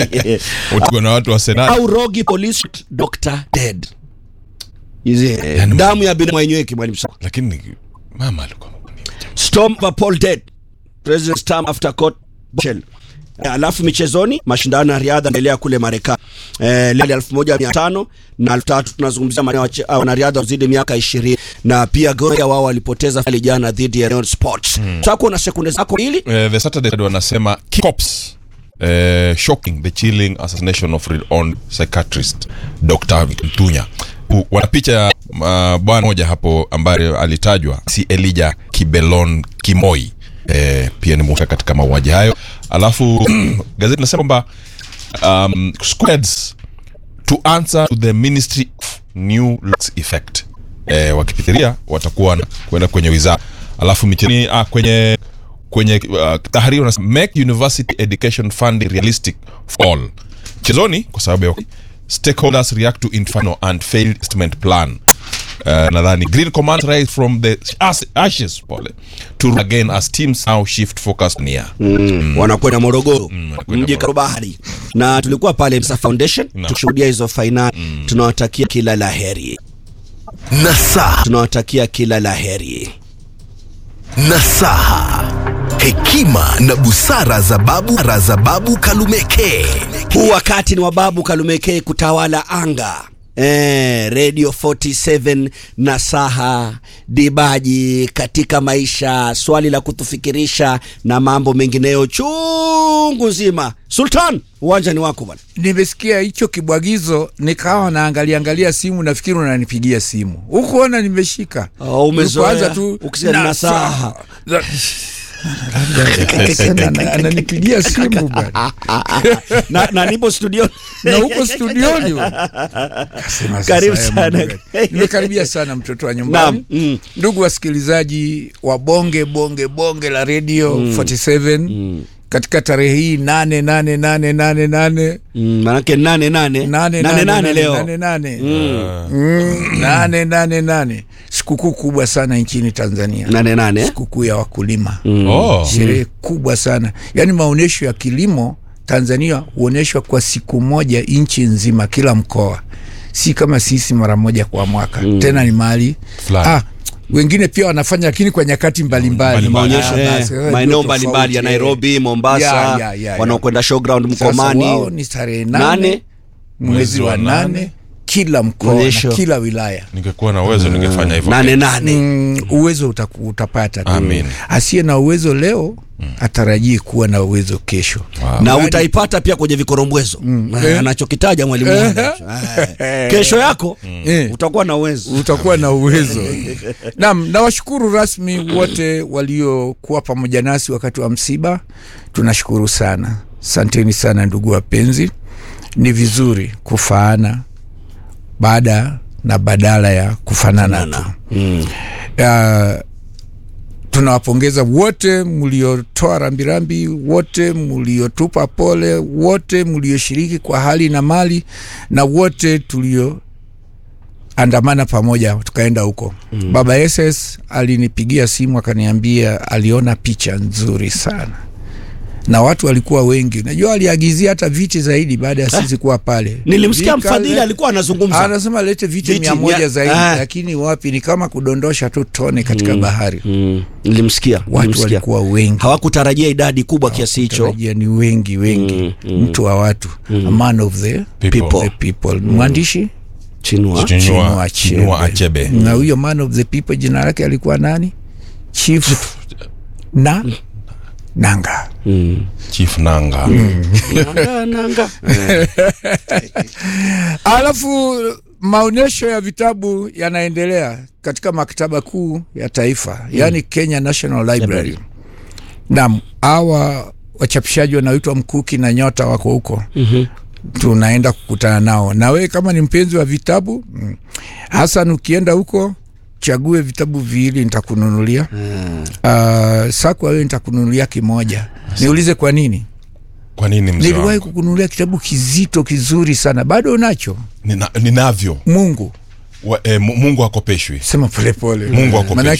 Utuko na watu wa senati au rogi police doctor dead Hizi, eh, Yani- damu ya binadamu hainyweki mwalimu Sam. lakini mama alikuwa storm of Paul dead president term after court shell alafu michezoni mashindano ya riadha endelea kule Marekani eh, leo elfu moja mia tano na elfu tatu tunazungumzia maana wache- ah, wanariadha wazidi miaka ishirini na pia Goya wao walipoteza finali jana dhidi ya Rayon Sports mm. Sasa na sekunde zako mbili Eh, the Saturday Times wanasema cops eh, shocking the chilling assassination of renowned psychiatrist Dr. Mtunya. U- Wana picha ya uh, bwana moja hapo ambaye alitajwa si Elijah Kibelon Kimoi eh, pia ni mhusika katika mauaji hayo. Alafu gazeti linasema kwamba um, squads to answer to the ministry of new laws effect eh, wakipitiria watakuwa na- kwenda kwenye wizara alafu michini ah, kwenye kwenye uh, tahariri wanasema make university education funding realistic for all chezoni kwa sababu ya stakeholders react to infernal and failed estimate plan Uh, nadhani green command rise from the as- ashes pole to again as teams now shift focus near mm. wanakwenda Morogoro wanakwenda mji Morogoro. Karubahari na tulikuwa pale Msa Foundation Naam. tukishuhudia hizo fainali tunawatakia kila la heri Nasaha, tunawatakia kila la heri nasaha, hekima na busara za babu za babu Kalumeke. huu wakati ni wa babu Kalumekei kutawala anga Eh, Radio 47 na saha dibaji katika maisha, swali la kutufikirisha na mambo mengineyo chungu nzima. Sultan, uwanja ni wako bwana. nimesikia hicho kibwagizo nikawa naangalia angalia simu nafikiri unanipigia simu hukuona nimeshika Oh, umezoea. Ulipoanza tu Ukisema na nasaha. saha. Za- Akasema, ana- ananipigia simu bwana na, na nipo studio na huko studioni bwana. Akasema, sasa Karibu haya sana. mambo gani? nimekaribia sana mtoto wa nyumbani Naam, mm. ndugu wasikilizaji wa bonge bonge bonge la radio 47 katika tarehe hii nane nane nane nane nane Mm, manake nane nane nane nane nane leo nane nane Mm, nane nane nane sikukuu kubwa sana nchini Tanzania nane nane sikukuu ya wakulima oh. sherehe kubwa sana yaani maonyesho ya kilimo Tanzania huonyeshwa kwa siku moja nchi nzima kila mkoa si kama sisi mara moja kwa mwaka tena ni mahali Fulani. ah, wengine pia wanafanya lakini kwa nyakati mbalimbali Mbalimbali. maonyesho Ah, eh, basi, eh, maeneo ndio mbalimbali ya tofauti, eh. Nairobi, Mombasa, Ya, ya, ya, ya. wanaokwenda showground Sasa wao Mkomani. ni tarehe Nane. nane mwezi wa nane kila mkoa Onyesho. na kila wilaya ningekuwa na uwezo ningefanya hivyo Nane nane. mm, uwezo utaku, utapata tu. Amin. asiye na uwezo leo atarajii kuwa na uwezo kesho na utaipata pia kwenye vikorombwezo Eh, anachokitaja mwalimu wangu. Eh, kesho yako Eh. utakuwa na uwezo utakuwa na uwezo nam nawashukuru rasmi wote waliokuwa pamoja nasi wakati wa msiba tunashukuru sana santeni sana ndugu wapenzi ni vizuri kufaana baada na badala ya kufanana tu mm. uh, tunawapongeza wote mliotoa rambirambi, wote mliotupa pole, wote mlioshiriki kwa hali na mali, na wote tulioandamana pamoja tukaenda huko mm. Baba SS alinipigia simu akaniambia aliona picha nzuri sana na watu walikuwa wengi. Najua aliagizia hata viti zaidi baada ya sisi kuwa pale. nilimsikia Vika- mfadhili alikuwa anazungumza anasema lete viti Viti mia moja mia- zaidi Ah. lakini wapi ni kama kudondosha tu tone katika bahari Mm, nilimsikia watu nilimsikia. walikuwa wengi hawakutarajia idadi kubwa kiasi hicho tarajia ni wengi wengi mtu wa watu a man of the People. the people mwandishi chinua Chinua- Chinua Chinua Achebe. Achebe. na huyo man of the people jina lake alikuwa nani chief na nanga chief nanga Nanga, nanga. alafu maonyesho ya vitabu yanaendelea katika maktaba kuu ya taifa yaani Kenya National Library. Naam, hawa wachapishaji wanaoitwa Mkuki na Nyota wako huko tunaenda kukutana nao, na wewe kama ni mpenzi wa vitabu mm, Hasan, ukienda huko chague vitabu viwili nitakununulia. Uh, Sakwa wewe nitakununulia kimoja. Niulize kwa nini? kwa nini mzee Niliwahi wangu kukununulia kitabu kizito kizuri sana, bado unacho? Nina, ninavyo Mungu Wa, eh, Mu- mungu akopeshwi sema polepole, Mungu akopeshwe. Maanake